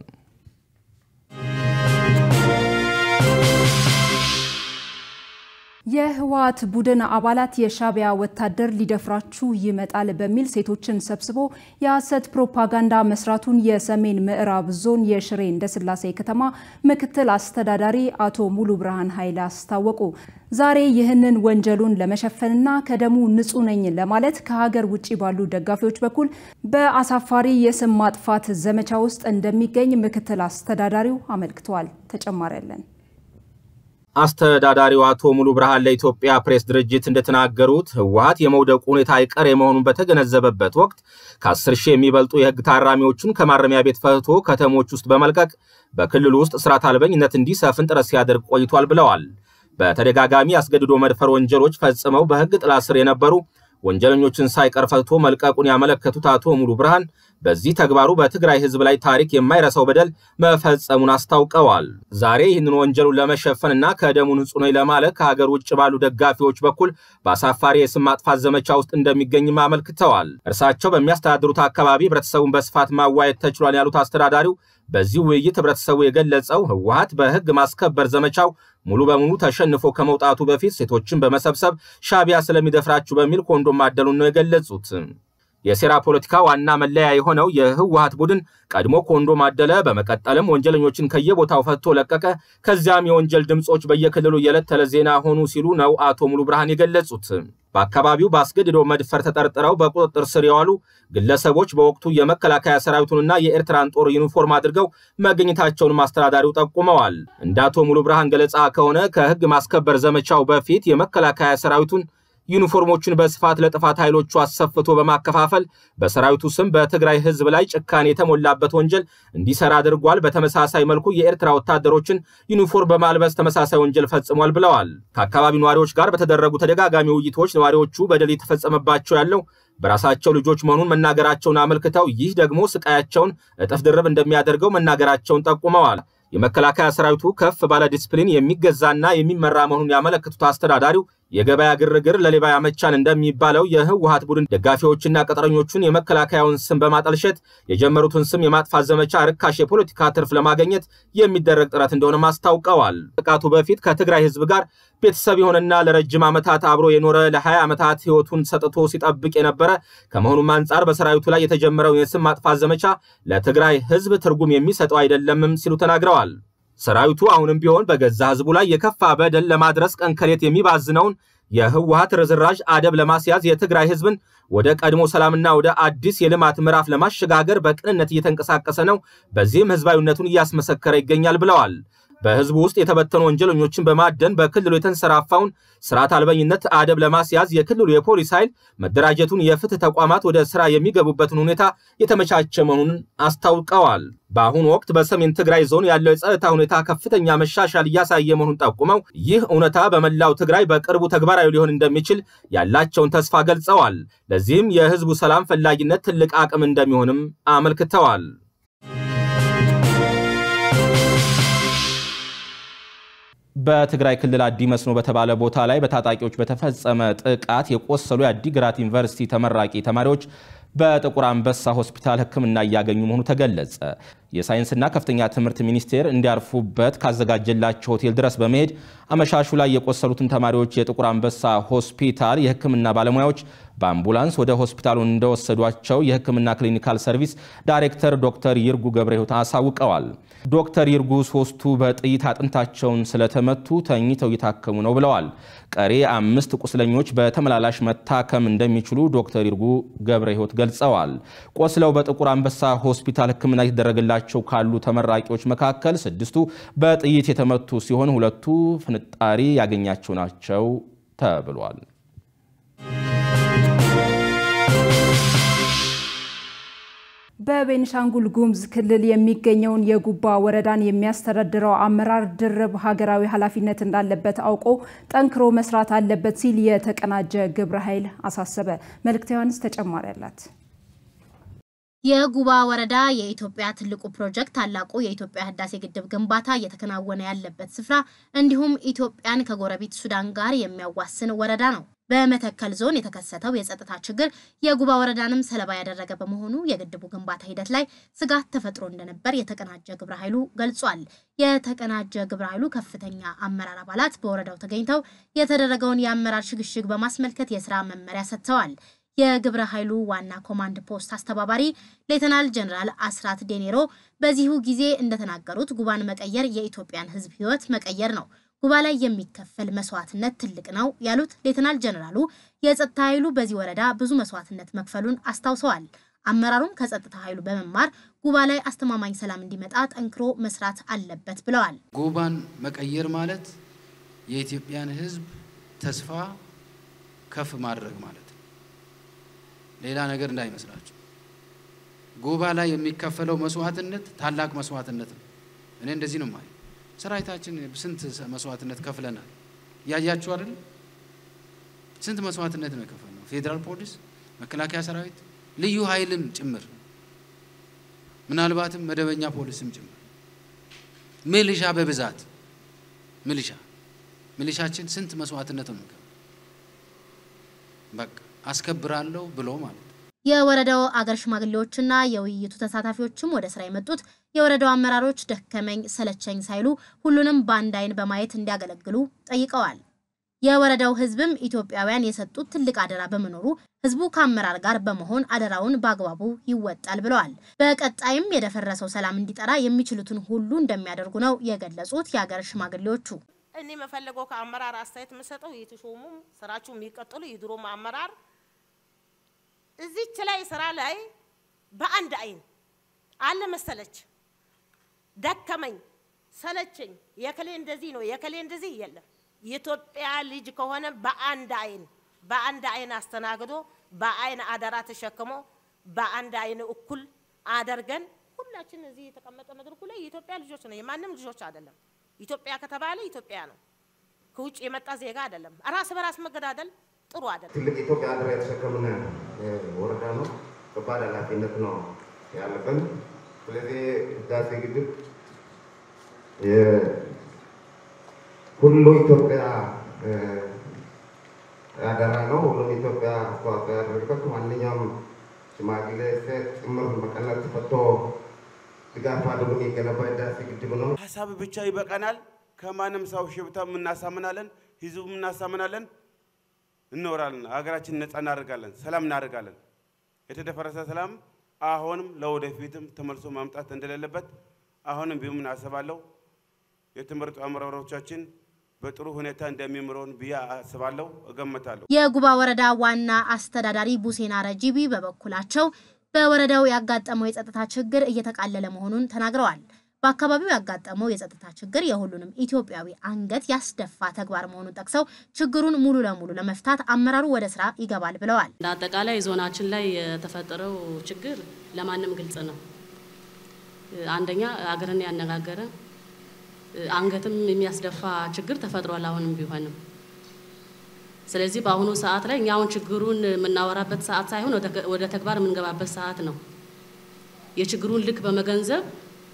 የህወሓት ቡድን አባላት የሻዕቢያ ወታደር ሊደፍራችሁ ይመጣል በሚል ሴቶችን ሰብስቦ የሐሰት ፕሮፓጋንዳ መስራቱን የሰሜን ምዕራብ ዞን የሽሬ እንዳስላሴ ከተማ ምክትል አስተዳዳሪ አቶ ሙሉ ብርሃን ኃይል አስታወቁ። ዛሬ ይህንን ወንጀሉን ለመሸፈንና ከደሙ ንጹህ ነኝ ለማለት ከሀገር ውጭ ባሉ ደጋፊዎች በኩል በአሳፋሪ የስም ማጥፋት ዘመቻ ውስጥ እንደሚገኝ ምክትል አስተዳዳሪው አመልክተዋል። ተጨማሪ ያለን አስተዳዳሪው አቶ ሙሉ ብርሃን ለኢትዮጵያ ፕሬስ ድርጅት እንደተናገሩት ህወሓት የመውደቁ ሁኔታ አይቀሬ መሆኑን በተገነዘበበት ወቅት ከ10 ሺህ የሚበልጡ የህግ ታራሚዎቹን ከማረሚያ ቤት ፈትቶ ከተሞች ውስጥ በመልቀቅ በክልሉ ውስጥ ስርዓት አልበኝነት እንዲሰፍን ጥረት ሲያደርግ ቆይቷል ብለዋል። በተደጋጋሚ አስገድዶ መድፈር ወንጀሎች ፈጽመው በህግ ጥላ ስር የነበሩ ወንጀለኞችን ሳይቀር ፈትቶ መልቀቁን ያመለከቱት አቶ ሙሉ ብርሃን በዚህ ተግባሩ በትግራይ ህዝብ ላይ ታሪክ የማይረሳው በደል መፈጸሙን አስታውቀዋል። ዛሬ ይህንን ወንጀሉን ለመሸፈንና ከደሙ ንጹህ ነኝ ለማለት ከሀገር ውጭ ባሉ ደጋፊዎች በኩል በአሳፋሪ የስም ማጥፋት ዘመቻ ውስጥ እንደሚገኝም አመልክተዋል። እርሳቸው በሚያስተዳድሩት አካባቢ ህብረተሰቡን በስፋት ማዋየት ተችሏል ያሉት አስተዳዳሪው በዚህ ውይይት ህብረተሰቡ የገለጸው ህወሓት በህግ ማስከበር ዘመቻው ሙሉ በሙሉ ተሸንፎ ከመውጣቱ በፊት ሴቶችን በመሰብሰብ ሻዕቢያ ስለሚደፍራችሁ በሚል ኮንዶም ማደሉን ነው የገለጹት። የሴራ ፖለቲካ ዋና መለያ የሆነው የህወሓት ቡድን ቀድሞ ኮንዶም አደለ፣ በመቀጠልም ወንጀለኞችን ከየቦታው ፈትቶ ለቀቀ። ከዚያም የወንጀል ድምፆች በየክልሉ የዕለት ተዕለት ዜና ሆኑ ሲሉ ነው አቶ ሙሉ ብርሃን የገለጹት። በአካባቢው በአስገድዶ መድፈር ተጠርጥረው በቁጥጥር ስር የዋሉ ግለሰቦች በወቅቱ የመከላከያ ሰራዊቱንና የኤርትራን ጦር ዩኒፎርም አድርገው መገኘታቸውን አስተዳዳሪው ጠቁመዋል። እንደ አቶ ሙሉ ብርሃን ገለጻ ከሆነ ከህግ ማስከበር ዘመቻው በፊት የመከላከያ ሰራዊቱን ዩኒፎርሞችን በስፋት ለጥፋት ኃይሎቹ አሰፍቶ በማከፋፈል በሰራዊቱ ስም በትግራይ ህዝብ ላይ ጭካኔ የተሞላበት ወንጀል እንዲሰራ አድርጓል። በተመሳሳይ መልኩ የኤርትራ ወታደሮችን ዩኒፎርም በማልበስ ተመሳሳይ ወንጀል ፈጽሟል ብለዋል። ከአካባቢው ነዋሪዎች ጋር በተደረጉ ተደጋጋሚ ውይይቶች ነዋሪዎቹ በደል የተፈጸመባቸው ያለው በራሳቸው ልጆች መሆኑን መናገራቸውን አመልክተው ይህ ደግሞ ስቃያቸውን እጥፍ ድርብ እንደሚያደርገው መናገራቸውን ጠቁመዋል። የመከላከያ ሰራዊቱ ከፍ ባለ ዲስፕሊን የሚገዛና የሚመራ መሆኑን ያመለክቱት አስተዳዳሪው የገበያ ግርግር ለሌባ ያመቻል እንደሚባለው የህወሓት ቡድን ደጋፊዎችና ቅጥረኞቹን የመከላከያውን ስም በማጠልሸት የጀመሩትን ስም የማጥፋት ዘመቻ ርካሽ የፖለቲካ ትርፍ ለማግኘት የሚደረግ ጥረት እንደሆነም አስታውቀዋል። ጥቃቱ በፊት ከትግራይ ህዝብ ጋር ቤተሰብ የሆነና ለረጅም ዓመታት አብሮ የኖረ ለ20 ዓመታት ህይወቱን ሰጥቶ ሲጠብቅ የነበረ ከመሆኑም አንጻር በሰራዊቱ ላይ የተጀመረው የስም ማጥፋት ዘመቻ ለትግራይ ህዝብ ትርጉም የሚሰጠው አይደለምም ሲሉ ተናግረዋል። ሰራዊቱ አሁንም ቢሆን በገዛ ህዝቡ ላይ የከፋ በደል ለማድረስ ቀን ከሌት የሚባዝነውን የህወሓት ርዝራዥ አደብ ለማስያዝ የትግራይ ህዝብን ወደ ቀድሞ ሰላምና ወደ አዲስ የልማት ምዕራፍ ለማሸጋገር በቅንነት እየተንቀሳቀሰ ነው። በዚህም ህዝባዊነቱን እያስመሰከረ ይገኛል ብለዋል። በህዝቡ ውስጥ የተበተኑ ወንጀለኞችን በማደን በክልሉ የተንሰራፋውን ስርዓት አልበኝነት አደብ ለማስያዝ የክልሉ የፖሊስ ኃይል መደራጀቱን፣ የፍትህ ተቋማት ወደ ስራ የሚገቡበትን ሁኔታ የተመቻቸ መሆኑን አስታውቀዋል። በአሁኑ ወቅት በሰሜን ትግራይ ዞን ያለው የጸጥታ ሁኔታ ከፍተኛ መሻሻል እያሳየ መሆኑን ጠቁመው ይህ እውነታ በመላው ትግራይ በቅርቡ ተግባራዊ ሊሆን እንደሚችል ያላቸውን ተስፋ ገልጸዋል። ለዚህም የህዝቡ ሰላም ፈላጊነት ትልቅ አቅም እንደሚሆንም አመልክተዋል። በትግራይ ክልል አዲ መስኖ በተባለ ቦታ ላይ በታጣቂዎች በተፈጸመ ጥቃት የቆሰሉ የአዲግራት ዩኒቨርሲቲ ተመራቂ ተማሪዎች በጥቁር አንበሳ ሆስፒታል ሕክምና እያገኙ መሆኑ ተገለጸ። የሳይንስና ከፍተኛ ትምህርት ሚኒስቴር እንዲያርፉበት ካዘጋጀላቸው ሆቴል ድረስ በመሄድ አመሻሹ ላይ የቆሰሉትን ተማሪዎች የጥቁር አንበሳ ሆስፒታል የሕክምና ባለሙያዎች በአምቡላንስ ወደ ሆስፒታሉ እንደወሰዷቸው የሕክምና ክሊኒካል ሰርቪስ ዳይሬክተር ዶክተር ይርጉ ገብረ ሕይወት አሳውቀዋል። ዶክተር ይርጉ ሶስቱ በጥይት አጥንታቸውን ስለተመቱ ተኝተው እየታከሙ ነው ብለዋል። ቀሪ አምስት ቁስለኞች በተመላላሽ መታከም እንደሚችሉ ዶክተር ይርጉ ገብረ ሕይወት ገልጸዋል። ቆስለው በጥቁር አንበሳ ሆስፒታል ሕክምና የተደረገላቸው ካሉ ተመራቂዎች መካከል ስድስቱ በጥይት የተመቱ ሲሆን ሁለቱ ፍንጣሪ ያገኛቸው ናቸው ተብሏል። በቤኒሻንጉል ጉሙዝ ክልል የሚገኘውን የጉባ ወረዳን የሚያስተዳድረው አመራር ድርብ ሀገራዊ ኃላፊነት እንዳለበት አውቆ ጠንክሮ መስራት አለበት ሲል የተቀናጀ ግብረ ኃይል አሳሰበ። መልእክተ ዮሐንስ ተጨማሪ አላት። የጉባ ወረዳ የኢትዮጵያ ትልቁ ፕሮጀክት ታላቁ የኢትዮጵያ ህዳሴ ግድብ ግንባታ እየተከናወነ ያለበት ስፍራ እንዲሁም ኢትዮጵያን ከጎረቤት ሱዳን ጋር የሚያዋስን ወረዳ ነው። በመተከል ዞን የተከሰተው የጸጥታ ችግር የጉባ ወረዳንም ሰለባ ያደረገ በመሆኑ የግድቡ ግንባታ ሂደት ላይ ስጋት ተፈጥሮ እንደነበር የተቀናጀ ግብረ ኃይሉ ገልጿል። የተቀናጀ ግብረ ኃይሉ ከፍተኛ አመራር አባላት በወረዳው ተገኝተው የተደረገውን የአመራር ሽግሽግ በማስመልከት የስራ መመሪያ ሰጥተዋል። የግብረ ኃይሉ ዋና ኮማንድ ፖስት አስተባባሪ ሌተናል ጀነራል አስራት ዴኔሮ በዚሁ ጊዜ እንደተናገሩት ጉባን መቀየር የኢትዮጵያን ህዝብ ህይወት መቀየር ነው። ጉባ ላይ የሚከፈል መስዋዕትነት ትልቅ ነው ያሉት ሌተናል ጀነራሉ የጸጥታ ኃይሉ በዚህ ወረዳ ብዙ መስዋዕትነት መክፈሉን አስታውሰዋል። አመራሩም ከጸጥታ ኃይሉ በመማር ጉባ ላይ አስተማማኝ ሰላም እንዲመጣ ጠንክሮ መስራት አለበት ብለዋል። ጉባን መቀየር ማለት የኢትዮጵያን ህዝብ ተስፋ ከፍ ማድረግ ማለት ነው። ሌላ ነገር እንዳይመስላችሁ። ጉባ ላይ የሚከፈለው መስዋዕትነት ታላቅ መስዋዕትነት ነው። እኔ እንደዚህ ነው ማለት ሰራዊታችን ስንት መስዋዕትነት ከፍለናል። ያያችሁ አይደል? ስንት መስዋዕትነት ነው የከፈልነው። ፌዴራል ፖሊስ፣ መከላከያ ሰራዊት፣ ልዩ ኃይልም ጭምር ምናልባትም መደበኛ ፖሊስም ጭምር ሚሊሻ በብዛት ሚሊሻ ሚሊሻችን ስንት መስዋዕትነት ነው በቃ አስከብራለሁ ብሎ ማለት ነው። የወረዳው አገር ሽማግሌዎችና የውይይቱ ተሳታፊዎችም ወደ ስራ የመጡት የወረዳው አመራሮች ደከመኝ ሰለቸኝ ሳይሉ ሁሉንም በአንድ አይን በማየት እንዲያገለግሉ ጠይቀዋል። የወረዳው ህዝብም ኢትዮጵያውያን የሰጡት ትልቅ አደራ በመኖሩ ህዝቡ ከአመራር ጋር በመሆን አደራውን በአግባቡ ይወጣል ብለዋል። በቀጣይም የደፈረሰው ሰላም እንዲጠራ የሚችሉትን ሁሉ እንደሚያደርጉ ነው የገለጹት የአገር ሽማግሌዎቹ። እኔ የምፈልገው ከአመራር አስተያየት የምሰጠው የተሾሙም ስራችሁ የሚቀጥሉ የድሮም አመራር እዚች ላይ ስራ ላይ በአንድ አይን አለ መሰለች ደከመኝ ሰለቸኝ የከሌ እንደዚህ ነው የከሌ እንደዚህ የለም። የኢትዮጵያ ልጅ ከሆነ በአንድ አይን በአንድ አይን አስተናግዶ በአይን አደራ ተሸክሞ በአንድ አይን እኩል አደርገን ሁላችን እዚህ የተቀመጠ መድረኩ ላይ የኢትዮጵያ ልጆች ነው፣ የማንም ልጆች አይደለም። ኢትዮጵያ ከተባለ ኢትዮጵያ ነው። ከውጭ የመጣ ዜጋ አይደለም። ራስ በራስ መገዳደል ጥሩ አይደለም። ትልቅ ኢትዮጵያ አደራ የተሸከምን ወረዳ ነው። ከባድ ኃላፊነት ነው ያለብን። ስለዚህ ህዳሴ ግድብ ሁሉ ኢትዮጵያ አደራ ነው። ሁሉም ኢትዮጵያ አስተዋጽኦ ያደረገበት ማንኛውም ሽማግሌ ሴት ጭምር መቀነት ተፈቶ ድጋፍ አድርጎ የገነባ ህዳሴ ግድብ ነው። ሀሳብ ብቻ ይበቃናል። ከማንም ሰው ሽብታ እናሳምናለን፣ ህዝቡ እናሳምናለን፣ እንኖራለን። ሀገራችን ነጻ እናደርጋለን፣ ሰላም እናደርጋለን። የተደፈረሰ ሰላም አሁንም ለወደፊትም ተመልሶ ማምጣት እንደሌለበት አሁንም ቢሆን አስባለሁ። የተመረጡ አመራሮቻችን በጥሩ ሁኔታ እንደሚምረውን ብዬ አስባለሁ፣ እገምታለሁ። የጉባ ወረዳ ዋና አስተዳዳሪ ቡሴና ረጂቢ በበኩላቸው በወረዳው ያጋጠመው የጸጥታ ችግር እየተቃለለ መሆኑን ተናግረዋል። በአካባቢው ያጋጠመው የጸጥታ ችግር የሁሉንም ኢትዮጵያዊ አንገት ያስደፋ ተግባር መሆኑን ጠቅሰው ችግሩን ሙሉ ለሙሉ ለመፍታት አመራሩ ወደ ስራ ይገባል ብለዋል። እንደ አጠቃላይ ዞናችን ላይ የተፈጠረው ችግር ለማንም ግልጽ ነው። አንደኛ አገርን ያነጋገረ አንገትም የሚያስደፋ ችግር ተፈጥሯል። አሁንም ቢሆንም ስለዚህ በአሁኑ ሰዓት ላይ እኛ አሁን ችግሩን የምናወራበት ሰዓት ሳይሆን ወደ ተግባር የምንገባበት ሰዓት ነው። የችግሩን ልክ በመገንዘብ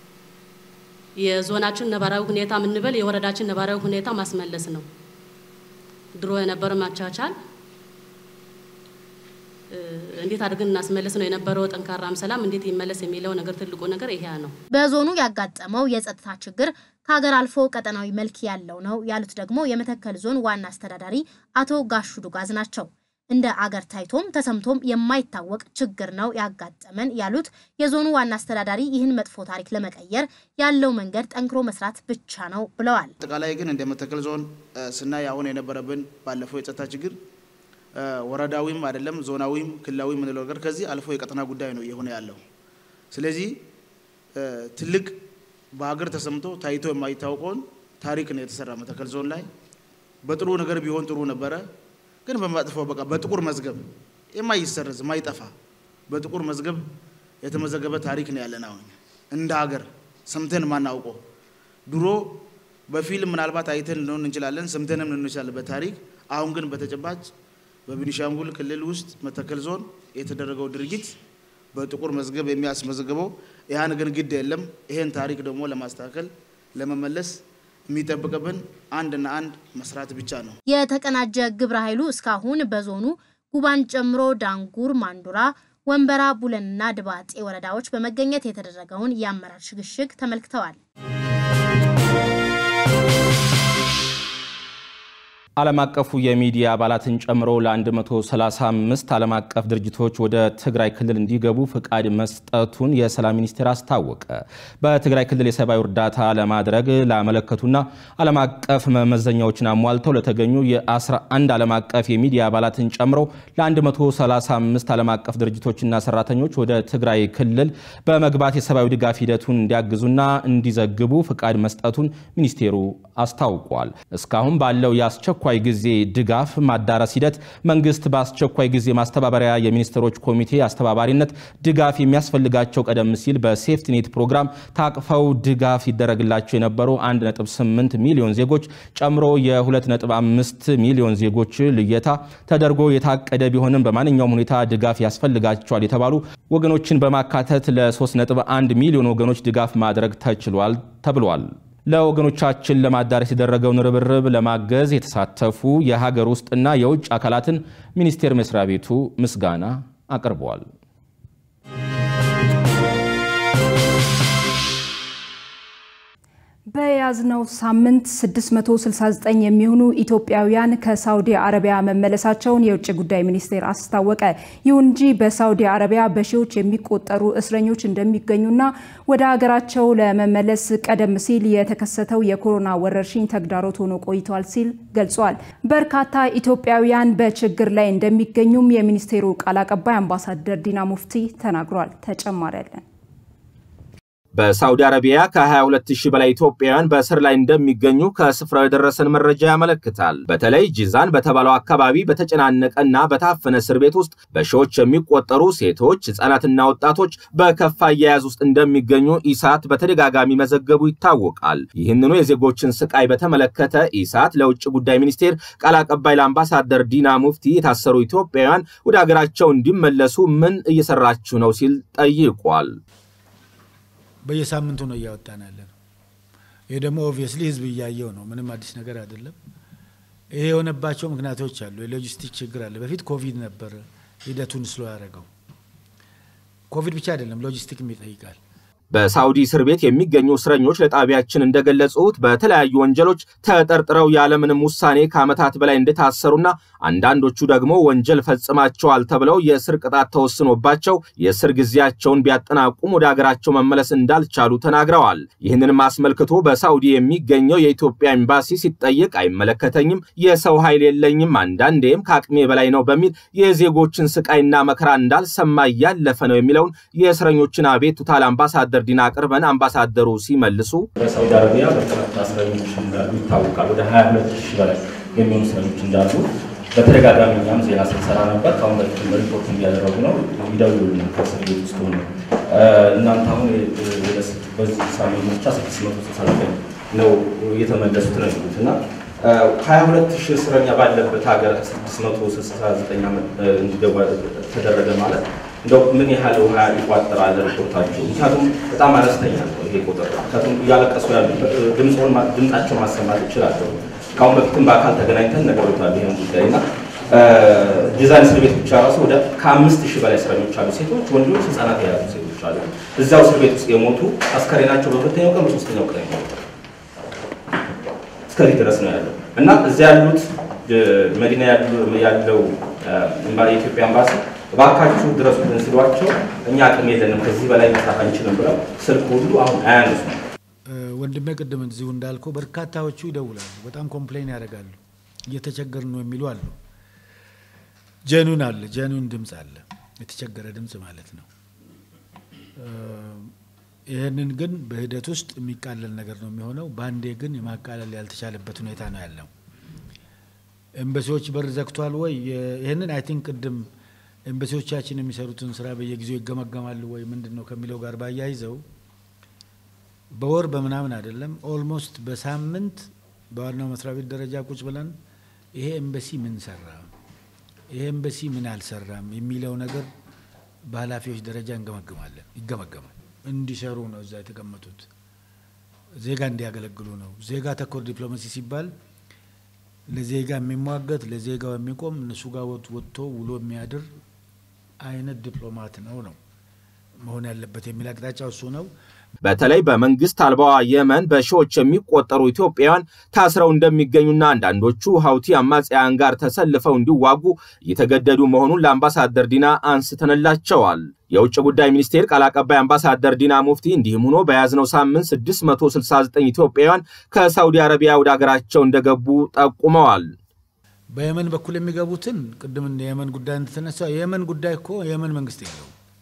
የዞናችን ነባራዊ ሁኔታ የምንበል የወረዳችን ነባራዊ ሁኔታ ማስመለስ ነው። ድሮ የነበረ ማቻቻል እንዴት አድርገን እናስመለስ ነው የነበረው ጠንካራም ሰላም እንዴት ይመለስ የሚለው ነገር ትልቁ ነገር ይሄ ነው። በዞኑ ያጋጠመው የጸጥታ ችግር ከሀገር አልፎ ቀጠናዊ መልክ ያለው ነው ያሉት ደግሞ የመተከል ዞን ዋና አስተዳዳሪ አቶ ጋሹ ዱጋዝ ናቸው። እንደ አገር ታይቶም ተሰምቶም የማይታወቅ ችግር ነው ያጋጠመን ያሉት የዞኑ ዋና አስተዳዳሪ ይህን መጥፎ ታሪክ ለመቀየር ያለው መንገድ ጠንክሮ መስራት ብቻ ነው ብለዋል። አጠቃላይ ግን እንደ መተከል ዞን ስናይ አሁን የነበረብን ባለፈው የጸጥታ ችግር ወረዳዊም አይደለም ዞናዊም ክልላዊ የምንለው ነገር ከዚህ አልፎ የቀጠና ጉዳይ ነው እየሆነ ያለው። ስለዚህ ትልቅ በሀገር ተሰምቶ ታይቶ የማይታወቀውን ታሪክ ነው የተሰራ መተከል ዞን ላይ። በጥሩ ነገር ቢሆን ጥሩ ነበረ፣ ግን በመጥፎ በቃ በጥቁር መዝገብ የማይሰረዝ የማይጠፋ በጥቁር መዝገብ የተመዘገበ ታሪክ ነው ያለን። አሁን እንደ ሀገር ሰምተን ማናውቀው ድሮ በፊልም ምናልባት አይተን ልንሆን እንችላለን፣ ሰምተንም ልንሆን እንችላለን በታሪክ አሁን ግን በተጨባጭ በቤኒሻንጉል ክልል ውስጥ መተከል ዞን የተደረገው ድርጊት በጥቁር መዝገብ የሚያስመዘግበው ያን ግን ግድ የለም። ይሄን ታሪክ ደግሞ ለማስተካከል ለመመለስ የሚጠብቅብን አንድና አንድ መስራት ብቻ ነው። የተቀናጀ ግብረ ኃይሉ እስካሁን በዞኑ ጉባን ጨምሮ ዳንጉር፣ ማንዱራ፣ ወንበራ፣ ቡለንና ድባጤ ወረዳዎች በመገኘት የተደረገውን የአመራር ሽግሽግ ተመልክተዋል። ዓለም አቀፉ የሚዲያ አባላትን ጨምሮ ለ135 ዓለም አቀፍ ድርጅቶች ወደ ትግራይ ክልል እንዲገቡ ፍቃድ መስጠቱን የሰላም ሚኒስቴር አስታወቀ። በትግራይ ክልል የሰብአዊ እርዳታ ለማድረግ ላመለከቱና ዓለም አቀፍ መመዘኛዎችን አሟልተው ለተገኙ የ11 ዓለም አቀፍ የሚዲያ አባላትን ጨምሮ ለ135 ዓለም አቀፍ ድርጅቶችና ሰራተኞች ወደ ትግራይ ክልል በመግባት የሰብአዊ ድጋፍ ሂደቱን እንዲያግዙና እንዲዘግቡ ፍቃድ መስጠቱን ሚኒስቴሩ አስታውቋል። እስካሁን ባለው የአስቸኳይ የአስቸኳይ ጊዜ ድጋፍ ማዳረስ ሂደት መንግስት በአስቸኳይ ጊዜ ማስተባበሪያ የሚኒስትሮች ኮሚቴ አስተባባሪነት ድጋፍ የሚያስፈልጋቸው ቀደም ሲል በሴፍቲኔት ፕሮግራም ታቅፈው ድጋፍ ይደረግላቸው የነበሩ 1.8 ሚሊዮን ዜጎች ጨምሮ የ2.5 ሚሊዮን ዜጎች ልየታ ተደርጎ የታቀደ ቢሆንም በማንኛውም ሁኔታ ድጋፍ ያስፈልጋቸዋል የተባሉ ወገኖችን በማካተት ለ3.1 ሚሊዮን ወገኖች ድጋፍ ማድረግ ተችሏል ተብሏል። ለወገኖቻችን ለማዳረስ የተደረገውን ርብርብ ለማገዝ የተሳተፉ የሀገር ውስጥና የውጭ አካላትን ሚኒስቴር መስሪያ ቤቱ ምስጋና አቅርበዋል። በያዝነው ሳምንት 669 የሚሆኑ ኢትዮጵያውያን ከሳውዲ አረቢያ መመለሳቸውን የውጭ ጉዳይ ሚኒስቴር አስታወቀ። ይሁን እንጂ በሳውዲ አረቢያ በሺዎች የሚቆጠሩ እስረኞች እንደሚገኙና ወደ ሀገራቸው ለመመለስ ቀደም ሲል የተከሰተው የኮሮና ወረርሽኝ ተግዳሮት ሆኖ ቆይቷል ሲል ገልጿል። በርካታ ኢትዮጵያውያን በችግር ላይ እንደሚገኙም የሚኒስቴሩ ቃል አቀባይ አምባሳደር ዲና ሙፍቲ ተናግሯል። ተጨማሪ ያለን በሳውዲ አረቢያ ከ22 ሺህ በላይ ኢትዮጵያውያን በእስር ላይ እንደሚገኙ ከስፍራው የደረሰን መረጃ ያመለክታል። በተለይ ጂዛን በተባለው አካባቢ በተጨናነቀና በታፈነ እስር ቤት ውስጥ በሺዎች የሚቆጠሩ ሴቶች፣ ህጻናትና ወጣቶች በከፋ አያያዝ ውስጥ እንደሚገኙ ኢሳት በተደጋጋሚ መዘገቡ ይታወቃል። ይህንኑ የዜጎችን ስቃይ በተመለከተ ኢሳት ለውጭ ጉዳይ ሚኒስቴር ቃል አቀባይ ለአምባሳደር ዲና ሙፍቲ የታሰሩ ኢትዮጵያውያን ወደ ሀገራቸው እንዲመለሱ ምን እየሰራችሁ ነው ሲል ጠይቋል። በየሳምንቱ ነው እያወጣን ያለ ነው። ይህ ደግሞ ኦብቪየስሊ ህዝብ እያየው ነው። ምንም አዲስ ነገር አይደለም። ይሄ የሆነባቸው ምክንያቶች አሉ። የሎጂስቲክ ችግር አለ። በፊት ኮቪድ ነበር ሂደቱን ስሎ ያደረገው። ኮቪድ ብቻ አይደለም፣ ሎጂስቲክም ይጠይቃል። በሳውዲ እስር ቤት የሚገኙ እስረኞች ለጣቢያችን እንደገለጹት በተለያዩ ወንጀሎች ተጠርጥረው ያለምንም ውሳኔ ከዓመታት በላይ እንደታሰሩና አንዳንዶቹ ደግሞ ወንጀል ፈጽማቸዋል ተብለው የእስር ቅጣት ተወስኖባቸው የእስር ጊዜያቸውን ቢያጠናቁም ወደ ሀገራቸው መመለስ እንዳልቻሉ ተናግረዋል። ይህንንም አስመልክቶ በሳውዲ የሚገኘው የኢትዮጵያ ኤምባሲ ሲጠየቅ አይመለከተኝም፣ የሰው ኃይል የለኝም፣ አንዳንዴም ከአቅሜ በላይ ነው በሚል የዜጎችን ስቃይና መከራ እንዳልሰማ እያለፈ ነው የሚለውን የእስረኞችን አቤቱታ ለአምባሳደር አምባሳደር ዲና አቅርበን አምባሳደሩ ሲመልሱ በሳውዲ አረቢያ በርካታ እስረኞች እንዳሉ ይታወቃል። ወደ 22 ሺህ በላይ የሚሆኑ እስረኞች እንዳሉ በተደጋጋሚ እኛም ዜና ስንሰራ ነበር። ከአሁን በፊት ሪፖርት እያደረጉ ነው። ይደውሉልናል ከእስር ቤት ውስጥ ሆነ እናንተ አሁን በዚህ ሳምንት ብቻ 669 ነው የተመለሱት ነው የሚሉት እና 22 ሺህ እስረኛ ባለበት ሀገር 669 እንዲገባ ተደረገ ማለት እንደው ምን ያህል ውሃ ይቋጠራል ሪፖርታቸው? ምክንያቱም በጣም አነስተኛ ነው ይሄ ቁጥር። ምክንያቱም እያለቀሱ ያሉ ድምፃቸው ማሰማት ይችላለሁ። ከአሁን በፊትም በአካል ተገናኝተን ነገሮታል ይህን ጉዳይ እና ዲዛይን እስር ቤት ብቻ ራሱ ወደ ከአምስት ሺህ በላይ እስረኞች አሉ። ሴቶች፣ ወንዶች፣ ህጻናት የያዙ ሴቶች አሉ። እዛው እስር ቤት ውስጥ የሞቱ አስከሬናቸው በሁለተኛው ቀን በሶስተኛው ቀን የሞቱ እስከዚህ ድረስ ነው ያለው እና እዚያ ያሉት መዲና ያለው የኢትዮጵያ ኤምባሲ እባካችሁ ድረሱልን ሲሏቸው እኛ አቅም የለንም ከዚህ በላይ መስራት አንችልም ብለው ስልክ ሁሉ አሁን አያነሱም። ወንድሜ ቅድም እዚሁ እንዳልከው በርካታዎቹ ይደውላሉ፣ በጣም ኮምፕሌን ያደርጋሉ፣ እየተቸገርን ነው የሚሉ አሉ። ጀኑን አለ ጀኑን ድምፅ አለ፣ የተቸገረ ድምፅ ማለት ነው። ይህንን ግን በሂደት ውስጥ የሚቃለል ነገር ነው የሚሆነው። በአንዴ ግን የማቃለል ያልተቻለበት ሁኔታ ነው ያለው። ኤምባሲዎች በር ዘግቷል ወይ? ይህንን አይ ቲንክ ቅድም ኤምባሲዎቻችን የሚሰሩትን ስራ በየጊዜው ይገመገማሉ ወይ ምንድን ነው ከሚለው ጋር ባያይዘው በወር በምናምን አይደለም፣ ኦልሞስት በሳምንት በዋናው መስሪያ ቤት ደረጃ ቁጭ ብለን ይሄ ኤምባሲ ምን ሰራ፣ ይሄ ኤምባሲ ምን አልሰራም የሚለው ነገር በኃላፊዎች ደረጃ እንገመግማለን። ይገመገማል። እንዲሰሩ ነው እዛ የተቀመጡት፣ ዜጋ እንዲያገለግሉ ነው። ዜጋ ተኮር ዲፕሎማሲ ሲባል ለዜጋ የሚሟገት ለዜጋው የሚቆም እነሱ ጋር ወጥቶ ውሎ የሚያድር አይነት ዲፕሎማት ነው ነው መሆን ያለበት የሚል አቅጣጫው እሱ ነው። በተለይ በመንግስት አልባዋ የመን በሺዎች የሚቆጠሩ ኢትዮጵያውያን ታስረው እንደሚገኙና አንዳንዶቹ ሀውቲ አማጽያን ጋር ተሰልፈው እንዲዋጉ እየተገደዱ መሆኑን ለአምባሳደር ዲና አንስተንላቸዋል። የውጭ ጉዳይ ሚኒስቴር ቃል አቀባይ አምባሳደር ዲና ሙፍቲ እንዲህም ሆኖ በያዝነው ሳምንት 669 ኢትዮጵያውያን ከሳውዲ አረቢያ ወደ ሀገራቸው እንደገቡ ጠቁመዋል። በየመን በኩል የሚገቡትን ቅድም የየመን ጉዳይ እንደተነሳ የየመን ጉዳይ እኮ የየመን መንግስት የለው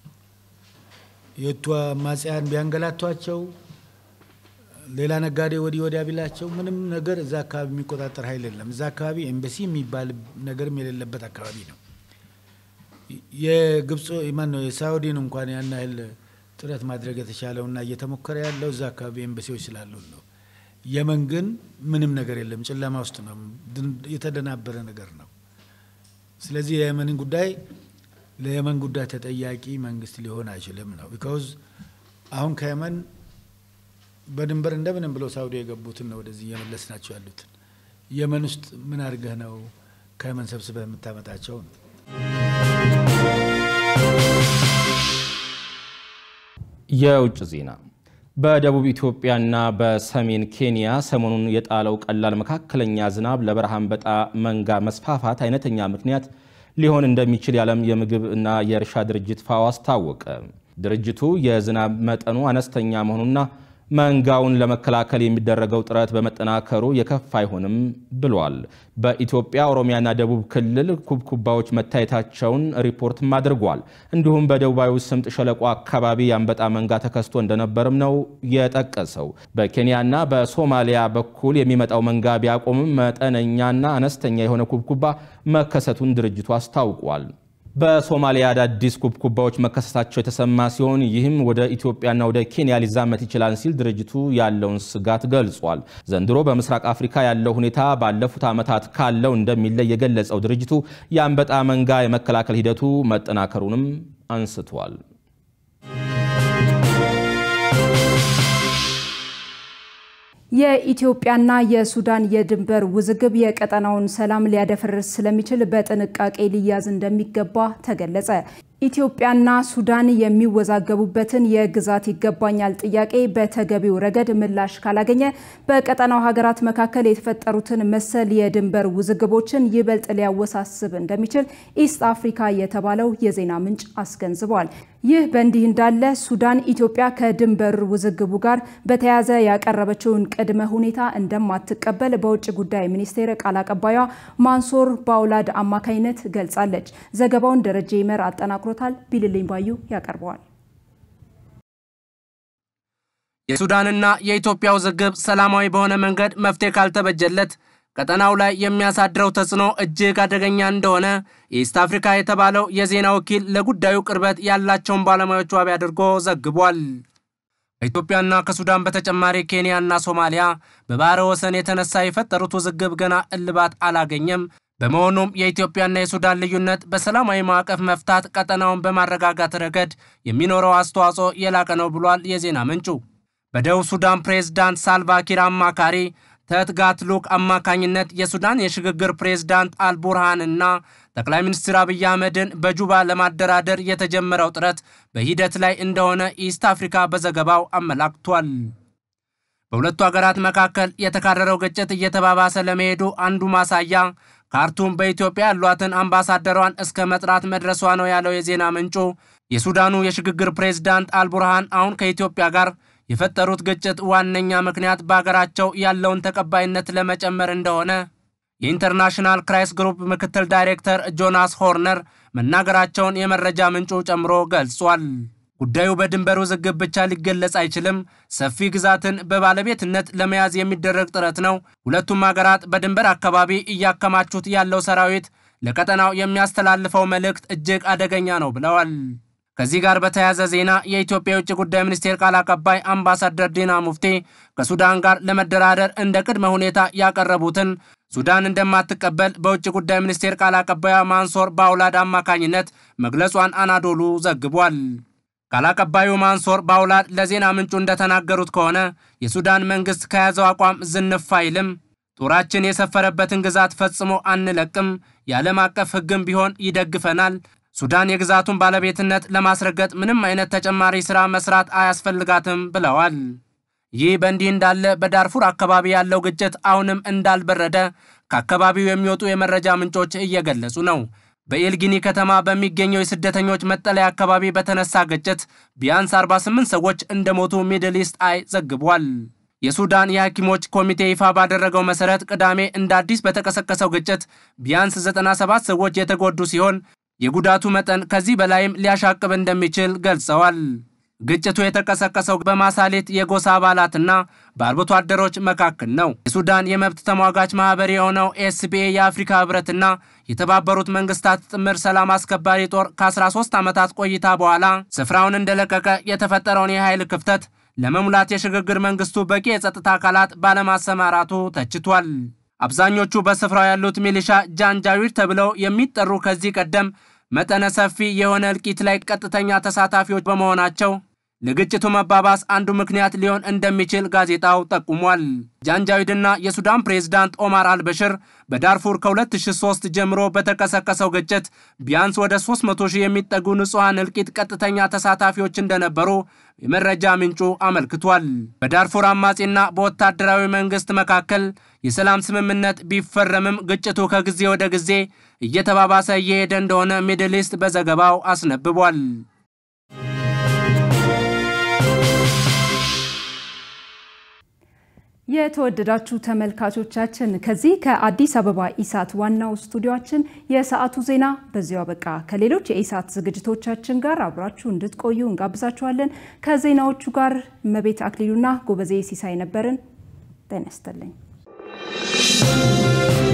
የቱ አማጽያን ቢያንገላቷቸው ሌላ ነጋዴ ወዲህ ወዲያ ቢላቸው ምንም ነገር እዛ አካባቢ የሚቆጣጠር ኃይል የለም። እዛ አካባቢ ኤምባሲ የሚባል ነገርም የሌለበት አካባቢ ነው። የግብፅ ማን ነው የሳውዲን እንኳን ያን ያህል ጥረት ማድረግ የተቻለውና እየተሞከረ ያለው እዛ አካባቢ ኤምባሲዎች ስላሉ ነው። የመን ግን ምንም ነገር የለም፣ ጨለማ ውስጥ ነው፣ የተደናበረ ነገር ነው። ስለዚህ የየመንን ጉዳይ ለየመን ጉዳይ ተጠያቂ መንግስት ሊሆን አይችልም ነው። ቢካውዝ አሁን ከየመን በድንበር እንደምንም ብለው ሳውዲ የገቡትን ነው ወደዚህ እየመለስ ናቸው ያሉትን። የመን ውስጥ ምን አድርገህ ነው ከየመን ሰብስበህ የምታመጣቸው ነው? የውጭ ዜና በደቡብ ኢትዮጵያና በሰሜን ኬንያ ሰሞኑን የጣለው ቀላል መካከለኛ ዝናብ ለበረሃ አንበጣ መንጋ መስፋፋት አይነተኛ ምክንያት ሊሆን እንደሚችል የዓለም የምግብ እና የእርሻ ድርጅት ፋኦ አስታወቀ። ድርጅቱ የዝናብ መጠኑ አነስተኛ መሆኑና መንጋውን ለመከላከል የሚደረገው ጥረት በመጠናከሩ የከፋ አይሆንም ብሏል። በኢትዮጵያ ኦሮሚያና ደቡብ ክልል ኩብኩባዎች መታየታቸውን ሪፖርትም አድርጓል። እንዲሁም በደቡባዊ ስምጥ ሸለቆ አካባቢ የአንበጣ መንጋ ተከስቶ እንደነበርም ነው የጠቀሰው። በኬንያና በሶማሊያ በኩል የሚመጣው መንጋ ቢያቆምም መጠነኛና አነስተኛ የሆነ ኩብኩባ መከሰቱን ድርጅቱ አስታውቋል። በሶማሊያ አዳዲስ ኩብኩባዎች መከሰታቸው የተሰማ ሲሆን ይህም ወደ ኢትዮጵያና ወደ ኬንያ ሊዛመት ይችላል ሲል ድርጅቱ ያለውን ስጋት ገልጿል። ዘንድሮ በምስራቅ አፍሪካ ያለው ሁኔታ ባለፉት ዓመታት ካለው እንደሚለይ የገለጸው ድርጅቱ የአንበጣ መንጋ የመከላከል ሂደቱ መጠናከሩንም አንስቷል። የኢትዮጵያና የሱዳን የድንበር ውዝግብ የቀጠናውን ሰላም ሊያደፈርስ ስለሚችል በጥንቃቄ ሊያዝ እንደሚገባ ተገለጸ። ኢትዮጵያና ሱዳን የሚወዛገቡበትን የግዛት ይገባኛል ጥያቄ በተገቢው ረገድ ምላሽ ካላገኘ በቀጠናው ሀገራት መካከል የተፈጠሩትን መሰል የድንበር ውዝግቦችን ይበልጥ ሊያወሳስብ እንደሚችል ኢስት አፍሪካ የተባለው የዜና ምንጭ አስገንዝቧል። ይህ በእንዲህ እንዳለ ሱዳን ኢትዮጵያ ከድንበር ውዝግቡ ጋር በተያያዘ ያቀረበችውን ቅድመ ሁኔታ እንደማትቀበል በውጭ ጉዳይ ሚኒስቴር ቃል አቀባዩ ማንሶር ባውላድ አማካኝነት ገልጻለች። ዘገባውን ደረጀ ይመር አጠናቅሮታል። ቢልልኝ ባዩ ያቀርበዋል። የሱዳንና የኢትዮጵያ ውዝግብ ሰላማዊ በሆነ መንገድ መፍትሄ ካልተበጀለት ቀጠናው ላይ የሚያሳድረው ተጽዕኖ እጅግ አደገኛ እንደሆነ የኢስት አፍሪካ የተባለው የዜና ወኪል ለጉዳዩ ቅርበት ያላቸውን ባለሙያዎች ዋቢ አድርጎ ዘግቧል። ከኢትዮጵያና ከሱዳን በተጨማሪ ኬንያና ሶማሊያ በባህረ ወሰን የተነሳ የፈጠሩት ውዝግብ ገና እልባት አላገኘም። በመሆኑም የኢትዮጵያና የሱዳን ልዩነት በሰላማዊ ማዕቀፍ መፍታት ቀጠናውን በማረጋጋት ረገድ የሚኖረው አስተዋጽኦ የላቀ ነው ብሏል የዜና ምንጩ። በደቡብ ሱዳን ፕሬዝዳንት ሳልቫኪር አማካሪ ተትጋት ልዑክ አማካኝነት የሱዳን የሽግግር ፕሬዝዳንት አልቡርሃንና ጠቅላይ ሚኒስትር አብይ አህመድን በጁባ ለማደራደር የተጀመረው ጥረት በሂደት ላይ እንደሆነ ኢስት አፍሪካ በዘገባው አመላክቷል። በሁለቱ ሀገራት መካከል የተካረረው ግጭት እየተባባሰ ለመሄዱ አንዱ ማሳያ ካርቱም በኢትዮጵያ ያሏትን አምባሳደሯን እስከ መጥራት መድረሷ ነው ያለው የዜና ምንጩ የሱዳኑ የሽግግር ፕሬዝዳንት አልቡርሃን አሁን ከኢትዮጵያ ጋር የፈጠሩት ግጭት ዋነኛ ምክንያት በሀገራቸው ያለውን ተቀባይነት ለመጨመር እንደሆነ የኢንተርናሽናል ክራይስ ግሩፕ ምክትል ዳይሬክተር ጆናስ ሆርነር መናገራቸውን የመረጃ ምንጩ ጨምሮ ገልጿል። ጉዳዩ በድንበር ውዝግብ ብቻ ሊገለጽ አይችልም። ሰፊ ግዛትን በባለቤትነት ለመያዝ የሚደረግ ጥረት ነው። ሁለቱም ሀገራት በድንበር አካባቢ እያከማቹት ያለው ሰራዊት ለቀጠናው የሚያስተላልፈው መልእክት እጅግ አደገኛ ነው ብለዋል። ከዚህ ጋር በተያያዘ ዜና የኢትዮጵያ የውጭ ጉዳይ ሚኒስቴር ቃል አቀባይ አምባሳደር ዲና ሙፍቲ ከሱዳን ጋር ለመደራደር እንደ ቅድመ ሁኔታ ያቀረቡትን ሱዳን እንደማትቀበል በውጭ ጉዳይ ሚኒስቴር ቃል አቀባዩ ማንሶር ባውላድ አማካኝነት መግለጿን አናዶሉ ዘግቧል። ቃል አቀባዩ ማንሶር ባውላድ ለዜና ምንጩ እንደተናገሩት ከሆነ የሱዳን መንግስት ከያዘው አቋም ዝንፍ አይልም፣ ጦራችን የሰፈረበትን ግዛት ፈጽሞ አንለቅም፣ የዓለም አቀፍ ሕግም ቢሆን ይደግፈናል ሱዳን የግዛቱን ባለቤትነት ለማስረገጥ ምንም አይነት ተጨማሪ ሥራ መስራት አያስፈልጋትም ብለዋል። ይህ በእንዲህ እንዳለ በዳርፉር አካባቢ ያለው ግጭት አሁንም እንዳልበረደ ከአካባቢው የሚወጡ የመረጃ ምንጮች እየገለጹ ነው። በኤልጊኒ ከተማ በሚገኘው የስደተኞች መጠለያ አካባቢ በተነሳ ግጭት ቢያንስ 48 ሰዎች እንደሞቱ ሚድል ኢስት አይ ዘግቧል። የሱዳን የሐኪሞች ኮሚቴ ይፋ ባደረገው መሠረት ቅዳሜ እንደ አዲስ በተቀሰቀሰው ግጭት ቢያንስ 97 ሰዎች የተጎዱ ሲሆን የጉዳቱ መጠን ከዚህ በላይም ሊያሻቅብ እንደሚችል ገልጸዋል። ግጭቱ የተቀሰቀሰው በማሳሌት የጎሳ አባላትና በአርብቶ አደሮች መካከል ነው። የሱዳን የመብት ተሟጋች ማህበር የሆነው ኤስፒኤ የአፍሪካ ህብረትና የተባበሩት መንግስታት ጥምር ሰላም አስከባሪ ጦር ከ13 ዓመታት ቆይታ በኋላ ስፍራውን እንደለቀቀ የተፈጠረውን የኃይል ክፍተት ለመሙላት የሽግግር መንግስቱ በቂ የጸጥታ አካላት ባለማሰማራቱ ተችቷል። አብዛኞቹ በስፍራው ያሉት ሚሊሻ ጃንጃዊድ ተብለው የሚጠሩ ከዚህ ቀደም መጠነ ሰፊ የሆነ እልቂት ላይ ቀጥተኛ ተሳታፊዎች በመሆናቸው ለግጭቱ መባባስ አንዱ ምክንያት ሊሆን እንደሚችል ጋዜጣው ጠቁሟል። ጃንጃዊድና የሱዳን ፕሬዝዳንት ኦማር አልበሽር በዳርፉር ከ2003 ጀምሮ በተቀሰቀሰው ግጭት ቢያንስ ወደ 300 ሺህ የሚጠጉ ንጹሐን እልቂት ቀጥተኛ ተሳታፊዎች እንደነበሩ የመረጃ ምንጩ አመልክቷል። በዳርፉር አማጺና በወታደራዊ መንግስት መካከል የሰላም ስምምነት ቢፈረምም ግጭቱ ከጊዜ ወደ ጊዜ እየተባባሰ እየሄደ እንደሆነ ሚድል ኢስት በዘገባው አስነብቧል። የተወደዳችሁ ተመልካቾቻችን ከዚህ ከአዲስ አበባ ኢሳት ዋናው ስቱዲዮአችን የሰዓቱ ዜና በዚሁ አበቃ። ከሌሎች የኢሳት ዝግጅቶቻችን ጋር አብራችሁ እንድትቆዩ እንጋብዛችኋለን። ከዜናዎቹ ጋር እመቤት አክሊሉና ጎበዜ ሲሳይ ነበርን። ጤና ይስጥልኝ።